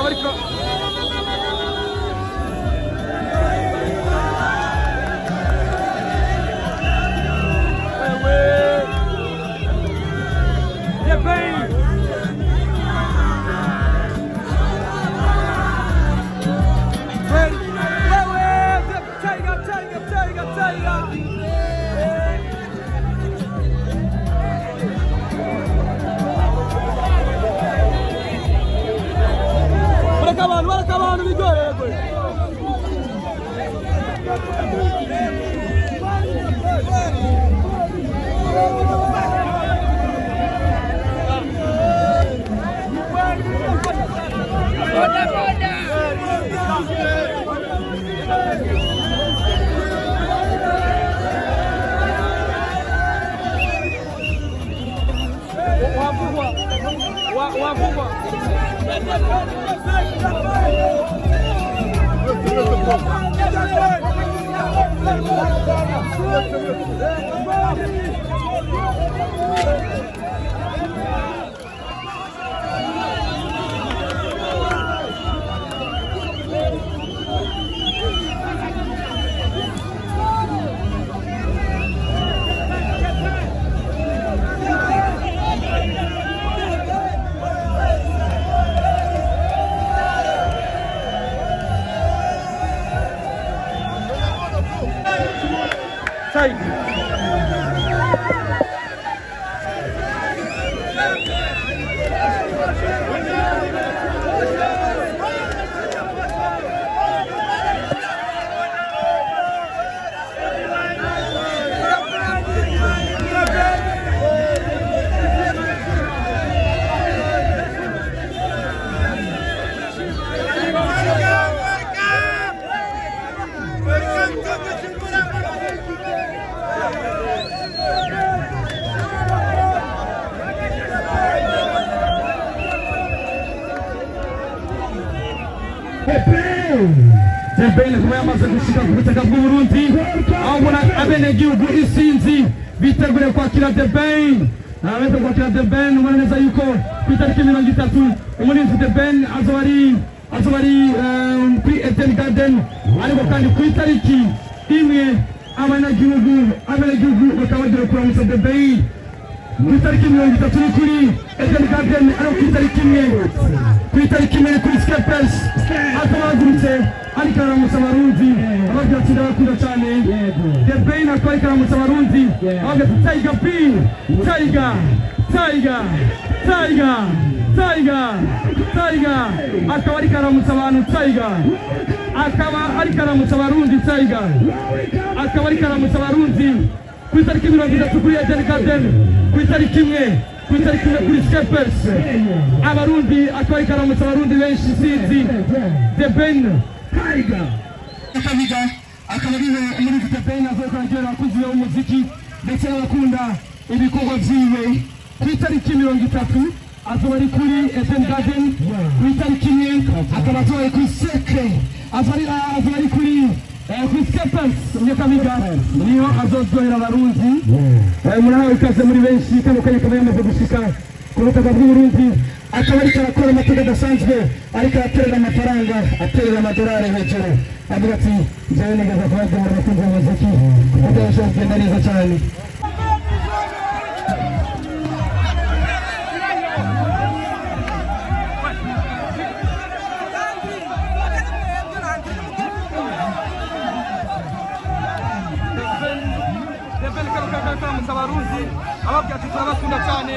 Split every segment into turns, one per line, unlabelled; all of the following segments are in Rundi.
akaba ariko Wewe. The Bane. Ready? Wewe. The Tiger, Tiger, Tiger, Tiger. bareka abantu bareka abantu biryoherwe wavugwa Wa- wavugwa Tiger. Debele kuba yamaze gushika ku butaka bw'uburundi aho ubona abenegihugu isinzi biteguriye kwakira debeni abeze kwakira debeni ubona neza yuko ku itariki mirongo itatu umurinzi debeni azoba ari azoba ari eh, kuri eden garden ariko kandi ku itariki imwe abanyagihugu abenegihugu bakaba bagiye kuramutsa debeni ku itariki mirongo itatu ni kuri eden garden ariko ku itariki imwe ku itariki imwe kuri skepers akaba yahagurutse ariko aramutsa abarundi ababwira ati ndabakunda cyane the bain akaba ariko aramutsa abarundi ababwira ati taiga b taiga taiga taiga taiga taiga akaba ariko aramutsa abantu taiga akaba ariko aramutsa abarundi taiga akaba ariko aramutsa abarundi ku itariki mirongo itatu kuri eden garden ku itariki imwe ku itariki imwe kuri skepers abarundi akaba ariko aramutsa abarundi benshi sinzi the ben akabiga akaba ariwe muri the ben avuye kwakira abakunzi be b'umuziki ndetse n'abakunda ibikorwa vyiwe ku itariki mirongo itatu azoba ari kuri eden garden ku itariki imwe akaba azoba ari kuri sekre azoba ari azoba ari kuri eh, kuri skepers nyakabiga niyo azoryohera abarundi Eh, murahawe ikaze muri benshi kano kanya akaba yamaze gushika ku butaka bw'uburundi akaba ariko arakora amateka adasanzwe ariko araterera amafaranga aterera amadolari hejuru avuga ati njyewe nigeze kubagemura abakunzi b'umuziki kuko byarushaho kugenda neza cyane debeni kano kanya kariko aramutsa abarundi ababwira ati turabakunda cyane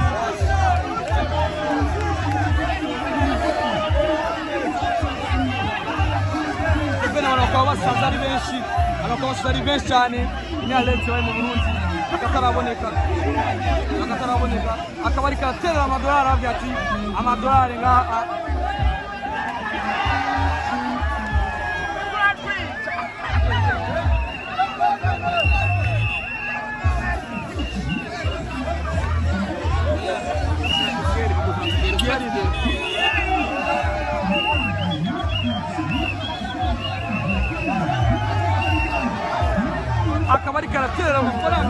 debeni abantu bakaba basaza ari benshi abantu bakaba basaza ari benshi cyane inyarensi bari mu burundi akataraboneka akataraboneka akaba ariko araterera amadolari ababwira ati amadolari ngaha akaba ariko araterera amafaranga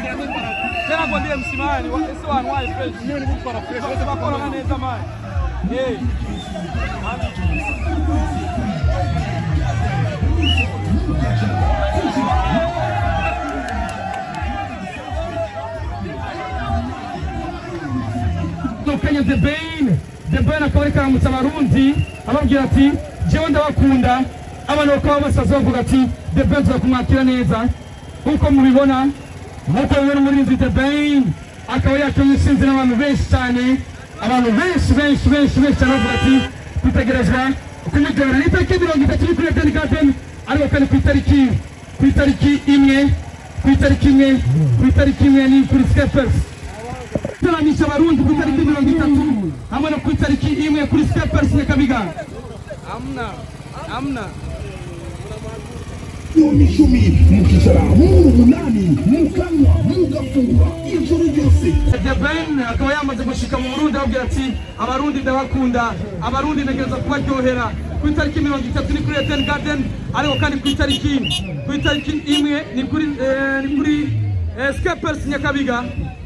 tena ngo ndiye msimani wa- ese wanywaye fresh bakora neza mani Kenya The Bane The Bane akaba ariko aramutsa abarundi ababwira ati jewe ndabakunda abantu bakaba basaza bavuga ati The Bane tuzakumwakira neza nk'uko mubibona nk'uko mubibona umurinzi The Bane akaba yakiriye isinzi n'abantu benshi cyane abantu benshi benshi benshi benshi cyane bavuga ati twitegerezwa kumujyana ni itariki mirongo itatu ni kuri Eden Garden ariko kandi ku itariki ku itariki imwe ku itariki imwe ku itariki imwe ni kuri Skepers gutaramisha abarundi ku itariki mirongo itatu hamwe no ku itariki imwe kuri Skepers Nyakabiga
Amna, amna.
Yoni icumi mukicara muri umunani mukanywa mugafungura ijoro ryose
The Ben akaba yamaze gushika mu Burundi ababwira ati abarundi ndabakunda abarundi ntegereza kubaryohera ku itariki mirongo itatu ni kuri Eden Garden ariko kandi ku itariki ku itariki imwe ni kuri eh, ni kuri eh, Skepers Nyakabiga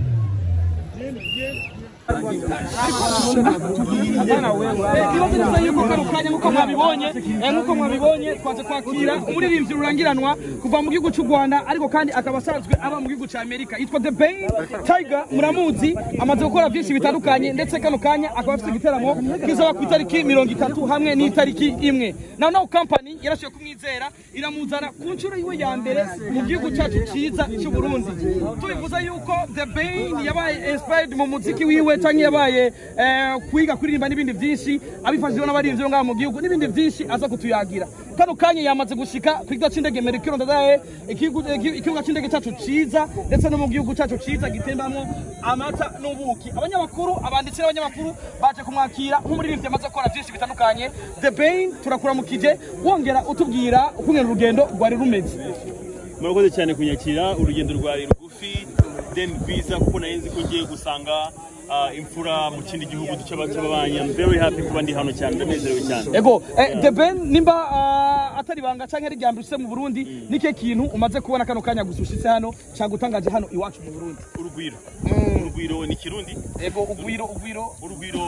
Ikibazo neza yuko kano kanya nk'uko mwabibonye eh, nk'uko mwabibonye twaje kwakira umuririmbyi rurangiranwa kuva mu gihugu cy'u Rwanda ariko kandi akaba asanzwe aba mu gihugu cya Amerika yitwa The Bane Tiger muramuzi amaze gukora byinshi bitandukanye ndetse kano kanya akaba afite igiteramo kizaba ku itariki mirongo itatu hamwe n'itariki imwe naho naho company yarashoboye kumwizera iramuzana ku nshuro yiwe ya mbere mu gihugu cyacu cyiza cy'u Burundi tubivuze yuko The Bane yabaye inspired mu muziki wiwe cyangwa yabaye eh, kwiga kuririmba n'ibindi byinshi abifashijwe n'abaririmbyi bo ngaha mu gihugu n'ibindi byinshi aza kutuyagira kano kanya yamaze gushika ku kigo cy'indege Merikiro ndadaye ikigo- iki- ikibuga cy'indege cyacu cyiza ndetse no mu gihugu cyacu cyiza gitembamo amata n'ubuki abanyamakuru abanditsi n'abanyamakuru baje kumwakira nk'umuririmbyi amaze gukora byinshi bitandukanye The Bane turakuramukije wongera utubwira ukungena urugendo rwari rumeze
murakoze cyane kunyakira urugendo rwari rugufi then rwiza kuko nari nzi ko ngiye gusanga ah, imfura mu kindi gihugu cy'aba- cy'ababanyi I'm very happy kuba ndi hano cyane ndanezerewe cyane
ego eh, The Ben nimba ah, atari banga canke ari ryambere ushitse mu Burundi nike kintu umaze kubona kano kanya gusa ushitse hano cyagutangaje hano iwacu mu Burundi
urugwiro urugwiro ni kirundi
ego ugwiro ugwiro
urugwiro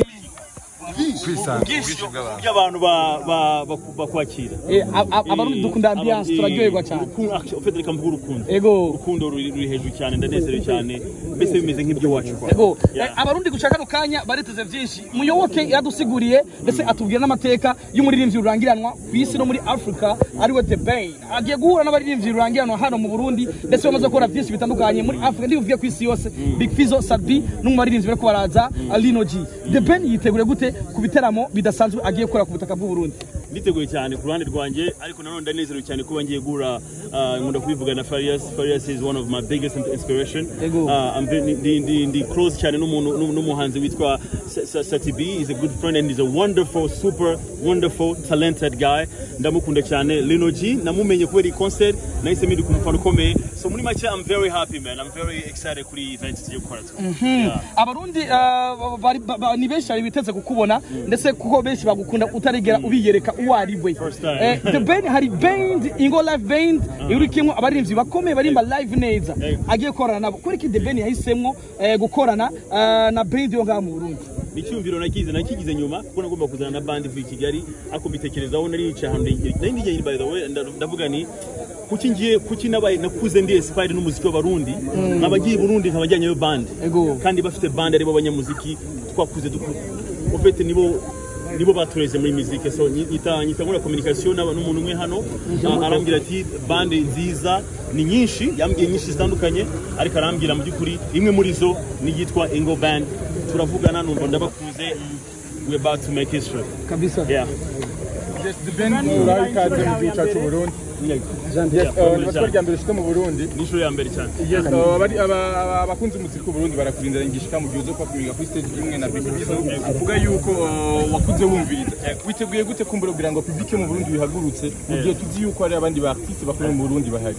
ubwishyu by'abantu ba- ba- baku- bakwakira
eh, a- a- abarundi dukunda ambiance turaryoherwa cyane
ufite reka mvuga urukundo
ego
urukundo ruri ruri hejuru cyane ndanezerewe cyane mbese bimeze nk'iby'iwacu kwa
ego
Yeah.
eh, abarundi gushaka kano kanya bariteze byinshi muyoboke yadusiguriye ndetse atubwira n'amateka y'umuririmbyi rurangiranwa ku isi no muri Africa ariwe The Bane agiye guhura n'abaririmbyi rurangiranwa hano mu Burundi ndetse bamaze gukora byinshi bitandukanye muri Africa ndibuvuge ku isi yose Big Fizzo Sadbi no mu baririmbyi bariko baraza Lino G The Bane yitegure gute ku biteramo bidasanzwe agiye gukora ku butaka bw'u Burundi
niteguye cyane ku ruhande rwanjye ariko nanone ndanezerewe cyane kuba ngiye guhura uh, nkunda kubivuga na Farias Farias is one of my biggest inspiration
Ego.
uh, I'm very, ndi, ndi, ndi close cyane n'umuntu n'umu- n'umuhanzi witwa Sa- Sa- Sati B he's a good friend and he's a wonderful super wonderful talented guy ndamukunda cyane Lino G namumenye kubera iyi concert nahise mpinduka umufana ukomeye so muri make I'm very happy man I'm very excited kuri iyi event tugiye gukora yeah.
abarundi uh, bari- ba- ba- ni benshi bari biteze kukubona ndetse kuko benshi bagukunda utarigera ubiyereka uwo ari we
First time.
Eh, the band hari band ingo live band iri kimwe abaririmbyi bakomeye barimba live neza
Eh.
agiye gukorana nabo kubera iki the band yahisemwo eh, gukorana uh, na band yo ngaha mu Burundi
ni icyumviro nakize nakigize nyuma kuko nagomba kuzana na bandi ivuye i kigali ariko mbitekerezaho nari nicaye ahantu nari ndigeye by the way nda- ndavuga ni kuki ngiye kuki nabaye nakuze ndi inspired n'umuziki w'abarundi nkaba ngiye i burundi nkaba njyanyeyo band
Ego.
kandi bafite band aribo banyamuziki twakuze dukuru ofete nibo nibo batureze muri muzike so nyi- nyita nyita nkora communication n'aba- n'umuntu umwe hano a- arambwira ati bande nziza ni nyinshi yambwiye nyinshi zitandukanye ariko arambwira mu by'ukuri imwe muri zo ni yitwa Ingo Band turavugana numva ndabakuze we about to make history
kabisa
yeah
Yes, the Ben uraho ikaze mu gihugu cyacu Burundi. Yes,
Yeah,
uh, natwe rya mbere ushite mu Burundi.
ni inshuro ya mbere cyane
Yes, uh, abari- aba- aba- abakunzi umuziki w'u Burundi barakurindira ngishika mu gihe uzo kumiga kuri stage imwe na Big Fizzo uvuga yuko uh, wakuze wumviriza. Witeguye gute kumbura kugira ngo public yo mu Burundi bihagurutse mu gihe tuzi yuko hari abandi ba artiste bakomeye mu Burundi bahari.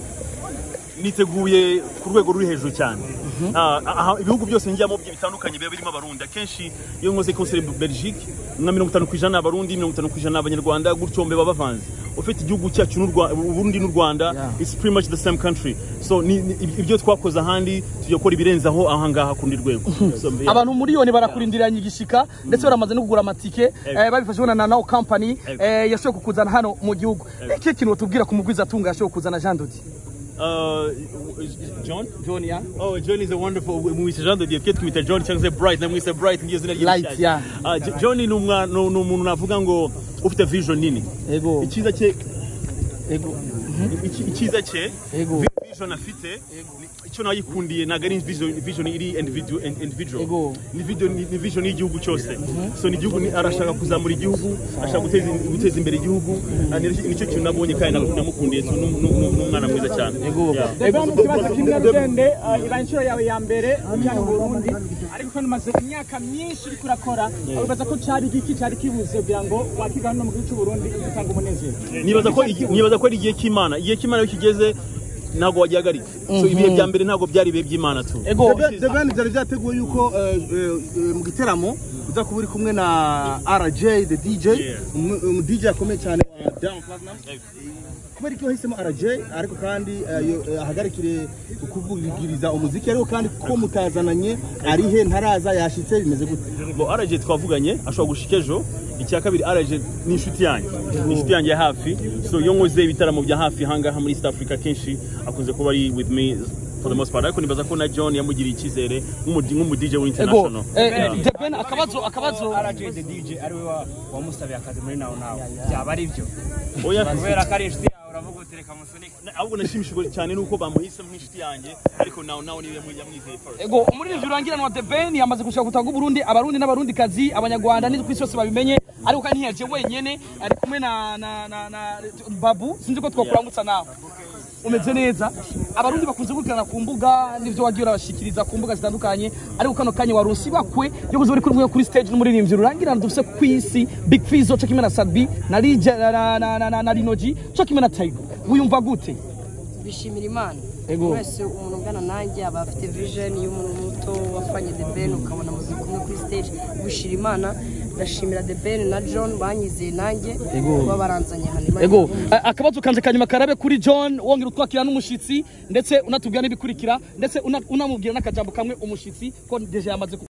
niteguye ku rwego ruri hejuru cyane Ah, aha, ibihugu byose njyamo byi- bitandukanye biba birimo abarundi akenshi iyo nkoze concert Belgique nka mirongo itanu ku ijana ni abarundi mirongo itanu ku ijana ni abanyarwanda gutyo mbe baba bavanze ufite igihugu cyacu n'u Rwa- Burundi n'u Rwanda it's pretty much the same country so ni, ni, ibyo twakoze ahandi tujya gukora ibirenzaho aha ngaha ku rundi rwego so, yeah.
abantu miliyoni barakurindiranye igishika ndetse baramaze no kugura amatike eh, babifashijwe na Nano Company eh, yashoboye kukuzana hano mu gihugu iki kintu tubwira ku mugwiza atunga yashoboye kuzana Jean Dodi
Uh, John?
John ya
Oh, John is a wonderful. Mwise Jean de Dieu, kitu kumita John cyangwa se Bright, na mwise Bright ngiyo zina
Light,
ry'ishyashya.
yeah.
Ah, J- John ni umwa- ni ni umuntu navuga ngo ufite vision nini.
ego
Icyiza cye
ego
iki- icyiza cye
ego
vision afite ni- icyo nayikundiye ntabwo ari vision vision iri individual individual
Ego.
ni video ni ni vision y'igihugu cyose so ni igihugu ni- arashaka kuzamura igihugu ashaka guteza guteza imbere igihugu Ah, ni nicyo kintu nabonye kandi naku- namukundiye so, nu- nu- nu- n'umwana mwiza cyane Yeah.
Ego mu kibazo cy'ingarugende iba inshuro yawe ya mbere ujyana mu Burundi ariko kandi umaze imyaka myinshi uriko urakora wibaza ko cari igiki cari kibuze kugira ngo wakiga hano mu gihugu cy'u Burundi utanga umunezero
nibaza ko igi- nibaza ko ari igihe cy'imana igihe cy'imana iyo kigeze ntabwo wagihagarika so ibihe bya mbere ntabwo byari ibihe by'imana tu
ego
The Ben byari byateguwe yuko eh, eh, eh, mu giteramo uza kuba uri kumwe na RJ the DJ
Yeah.
umu umu DJ akomeye cyane wa Diamond Platnumz kubera ko yahisemo RJ ariko kandi eh, yo- eh, ahagarikire kuvugiriza umuziki ariko kandi ko mutazananye ari he ntaraza yashitse bimeze gute
bo araje twavuganye ashobora gushika ejo icya kabiri araje ni inshuti yanjye ni inshuti yanjye ya hafi so iyo nkoze ibitaramo bya hafi ahangaha muri east africa kenshi akunze kuba ari with me for the most part ariko nibaza ko na john yamugiriye icyizere nk'umu- nk'umu dj
ego
w'international
eh, The Ben akabazo akabazo
RJ the DJ ari we wamusabiye akazi muri nawo nawo byaba ari byo
oya
kubera ko ari inshuti yawe uravuga uti reka musunike
na- ahubwo nashimishijwe cyane nuko bamuhisemo nk'inshuti yanjye ariko nawe nawe niwe yamu- yamwizeye first
ego umuririmbyi urangiranwa The Ben yamaze gushaka gutaga Burundi abarundi n'abarundi kazi abanyarwanda n'isi kwisi yose babimenye ariko kandi ntiyaje wenyene ari kumwe na na na, na Babu sinzi ko twakurangutsa nawe umeze neza abarundi bakunze gukurikirana ku mbuga n'ivyo wagiye urabashikiriza ku mbuga zitandukanye ariko kano kanya waronsi bakwe yo kuza uri kumwe kuri stage n'umuririmbyi urangirana dufise ku isi Big Fizzo cyo kimwe na Sadbi na Rija na na na, na, na, na Rinoji cyo kimwe na Taigo wiyumva gute
bishimira imana
Ego.
wese umuntu ungana nanjye aba afite vision y'umuntu muto wafanye the ben ukabona muzika kumwe kuri stage bishira imana ndashimira the ben na john banyizeye nanjye kuba baranzanye hano Imana
Ego,
ibahe umugisha.
a- akabazo kanje kanyuma karabe kuri John wongera utwakira n'umushitsi ndetse unatubwira n'ibikurikira ndetse una- unamubwira n'akajambo kamwe umushitsi ko deje yamaze ku-